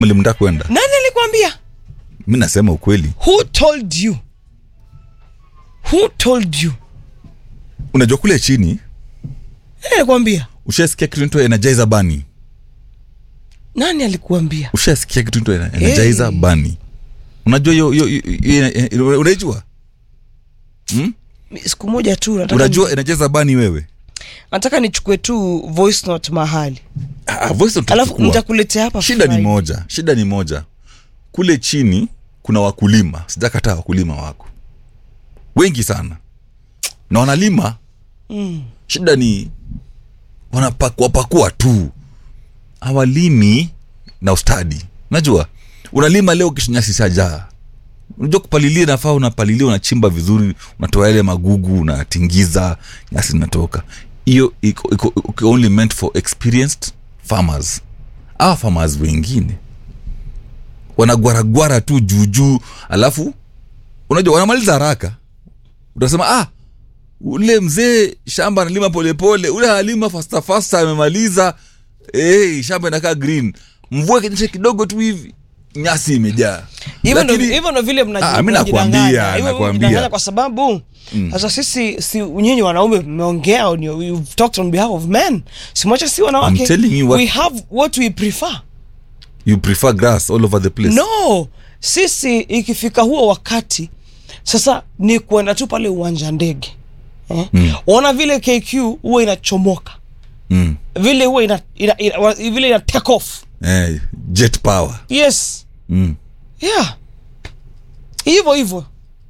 mlimtaka kwenda nani alikwambia mi nasema ukweli who told you who told you unajua kule chini nani alikwambia ushasikia kitu inaitwa energizer bani nani alikuambia ushasikia kitu inaitwa energizer Hey. bani unajua hiyo hiyo- hiyo- hiyo- hiyo- unaijua Mi- siku moja tu nataka, unajua energizer bani wewe nataka nichukue tu voice note mahali Ah, voice note alafu utachukua. nitakuletea hapa shida ni Friday. moja shida ni moja kule chini kuna wakulima sijakataa wakulima wako wengi sana na wanalima Mm. shida ni wanapakuapakua tu hawalimi na ustadi unajua unalima leo kisha nyasi shajaa unajua kupalilia nafaa unapalilia unachimba vizuri unatoa yale magugu unatingiza nyasi inatoka hiyo iko, iko, iko only meant for experienced farmers awa farmers wengine wanagwaragwara tu juujuu alafu unajua wanamaliza haraka utasema ah ule mzee shamba analima polepole ule halima fasta fasta amemaliza hey, shamba inakaa green mvua ikinyesha kidogo tu hivi nyasi imejaa hivyo ndo Lakini- hivyo ndo vile mnaji- Ah, mi mnajidanganya. nakwambia, Hivyo nakwambia. mnajidanganya kwa sababu sasa sisi si nyinyi wanaume mmeongea on your- you've talked on behalf of men simwacha si wanawake I'm telling you what- we have what we prefer you prefer grass all over the place no sisi ikifika huo wakati sasa ni kuenda tu pale uwanja ndege eh? mm. ona vile kq huwa inachomoka mm. vile huwa ina, ina, ina, wa- vile ina take off eh, jet power yes mm. yeah hivyo hivyo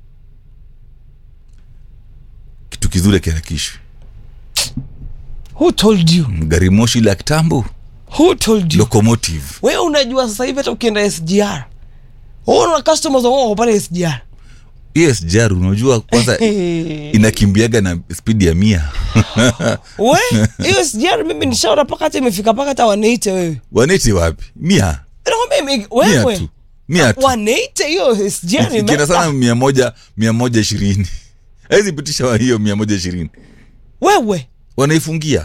kitu kizuri kiharakishwi who told you gari moshi la kitambo who told you locomotive wewe unajua sasa hivi hata ukienda sgr una customers wao pale sgr esjar unajua kwanza inakimbiaga na spidi ya mia we hiyo sgr mimi nishaona paka hata imefika paka hata waneite wewe waneti wapi mia nakwambia ime- mia wewe tu mia tu waneite hiyo sgr ikienda imeenda. sana mia moja mia moja ishirini awezi pitisha wa hiyo mia moja ishirini wewe wanaifungia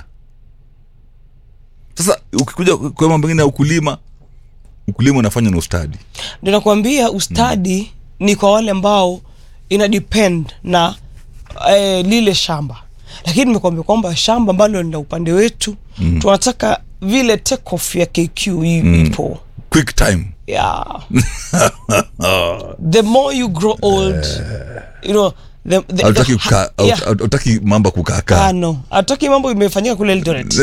sasa ukikuja kwa mambo mengine ya ukulima ukulima unafanya na ustadi ndio nakwambia ustadi ni kwa wale ambao ina depend na eh, lile shamba lakini nimekwambia kwamba shamba ambalo ni la upande wetu mm. tunataka vile take off ya kq i- ipo quick time yeah the more you grow old you know the, the, hautaki the- kukaa- yeah. haut- hautaki mambo kukaakaa Ah, no hataki mambo imefanyika kule Eldoret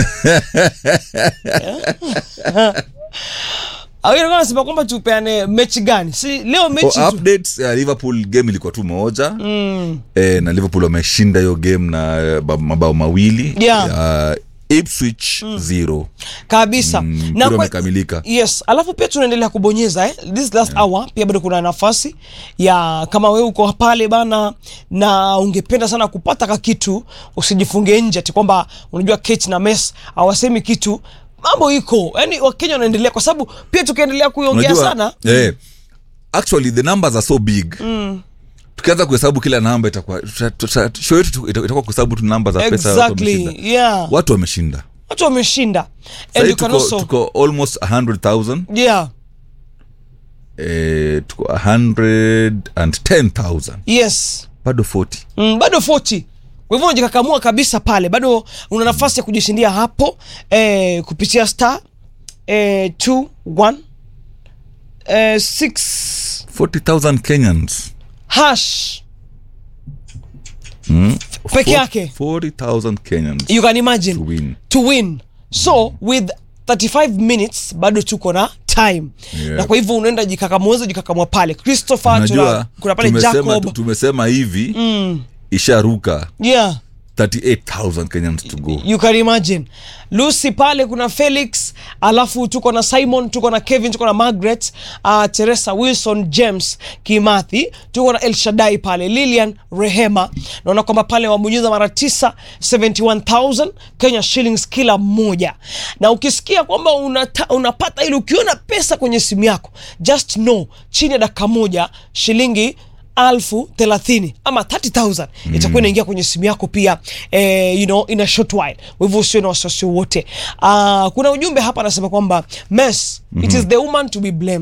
awilikuwa nasema kwamba tupeane mechi gani si leo mechi Oh, tu updates ya liverpool game ilikuwa tu moja mm. e, na liverpool wameshinda hiyo game na eh, ba- mabao mawili Yeah. ya ipswich zero kabisa Mm, na mpira kwa, umekamilika yes alafu pia tunaendelea kubonyeza eh? this last hour pia bado kuna nafasi ya kama wewe uko pale bana na ungependa sana kupata ka kitu usijifunge nje ati kwamba unajua Kate na Mess hawasemi kitu mambo iko yani wakenya wanaendelea kwa sababu pia tukiendelea kuiongea unajua sana eh, actually the numbers are so big mm. tukianza kuhesabu kila namba itakuwa tuta- tuta- show yetu tu- ita- itakuwa kuhesabu tu namba za pesa watu exactly wameshinda. yeah watu wameshinda watu wameshinda and Sahii you can tuko, also tuko almost 100000 yeah eh, tuko 110000 yes bado 40 mm, bado 40 kwa hivyo unajikakamua kabisa pale bado una nafasi ya kujishindia hapo eh, kupitia star eh, 21 eh, 6 40000 kenyans hash mm. Peke yake. 40000 kenyans you can imagine to win to win so with 35 minutes bado tuko na time Yeah. na kwa hivyo unaenda jikakamuweza jikakamua pale christopher unajua tuna, kuna pale tumesema, jacob tumesema hivi mm. isharuka yeah 38000 kenyans to go you can imagine lucy pale kuna felix alafu tuko na simon tuko na kevin tuko na margaret uh, teresa wilson james kimathi tuko na elshadai pale lilian rehema naona kwamba pale wabonyeza mara 9 71000 kenya shillings kila mmoja na ukisikia kwamba unata, unapata ili ukiona pesa kwenye simu yako just know chini ya dakika moja shilingi alfu thelathini ama 30000 itakuwa inaingia kwenye simu yako pia eh, you know, in a short while kwa hivyo usio na wasiwasi wowote uh, kuna ujumbe hapa anasema kwamba mess it is the woman to be blamed